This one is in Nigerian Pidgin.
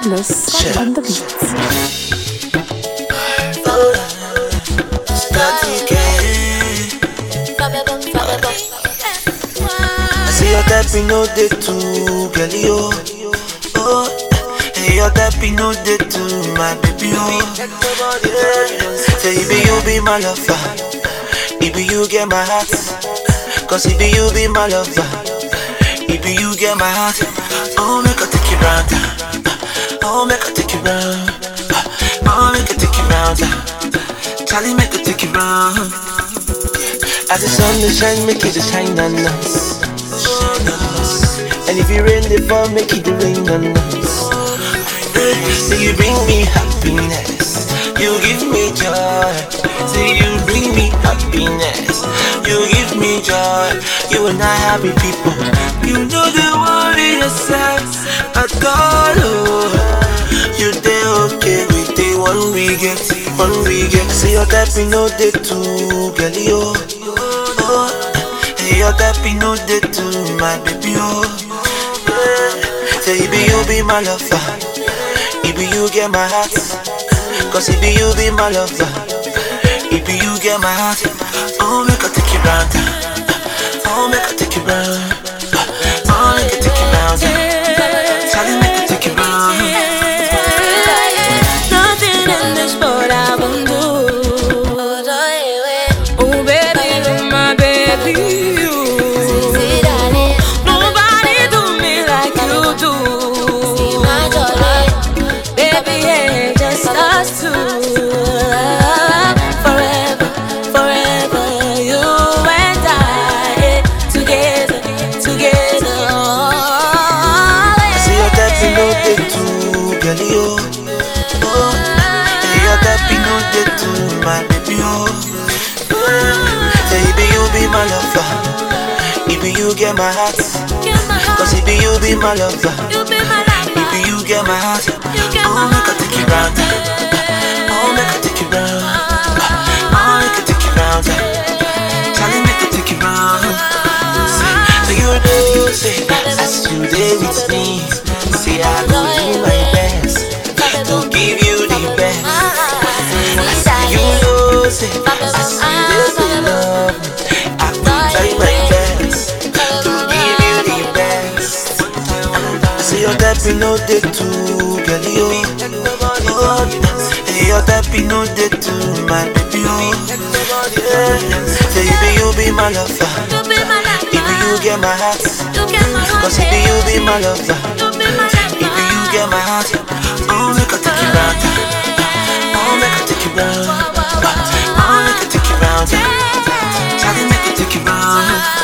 Godless on the beats. Start again. I see your tapping no day too, girl, yo. Oh, hey, your tapping no day too, my baby, oh. Yeah. Say, baby, you be my lover. Baby, you get my heart. Cause if you be my lover. Baby, you get my heart. Oh, make I take you round. Oh, make I take you round. Oh, make I take you round. Charlie, make I take you round. As the sun dey shine, make it dey shine on us. And if you rain the fall, make it dey rain on us. Say you bring me happiness, you give me joy. Say you bring me happiness, you give me joy. You and I happy people. You know the worry yourself at all. Oh. You dey okay with the one we get, one we get. See your tapping no day too, girl, yo. Oh, hey, your tapping no day too, my baby, oh. Yeah. Say, baby, you be my lover. Baby, you get my heart. Cause if you be my lover. Baby, you get my heart. Oh, make I take you round. Oh, make I take you round. Oh, make I take you round. Charlie, make I take you round. Nothing in this world I won't do. Oh baby, you're my baby. Nobody do me like you do. Baby, yeah, just us two. Forever, forever, you and I, together, together. See your tapping no day too, girl, yo. Oh, hey, your tapping no day too, my baby, oh. Say, baby, you be my lover. Baby, you get my heart. Cause if you be my lover. You be my lover. Baby, you get my heart. You get Oh, my make I take you round. Oh, make I take you round. Oh, make I take you round. Charlie, make I take you round. Say, so you know, say, as you there with me, say I will do my best to give you the best. You know, say, as you there to love me, I will try my best to give you the best. See your tapping no day too, girl, yo. Oh, hey, your tapping no day too, my baby, oh. Yeah. Say, baby, you be my lover. You be my lover. Baby, you get my heart. You get my heart. Cause baby, you be my lover. You be my lover. Baby, you get my heart. Oh, make I take you round. Oh, make I take you round. Oh, make I take you round. Charlie, make I take you round.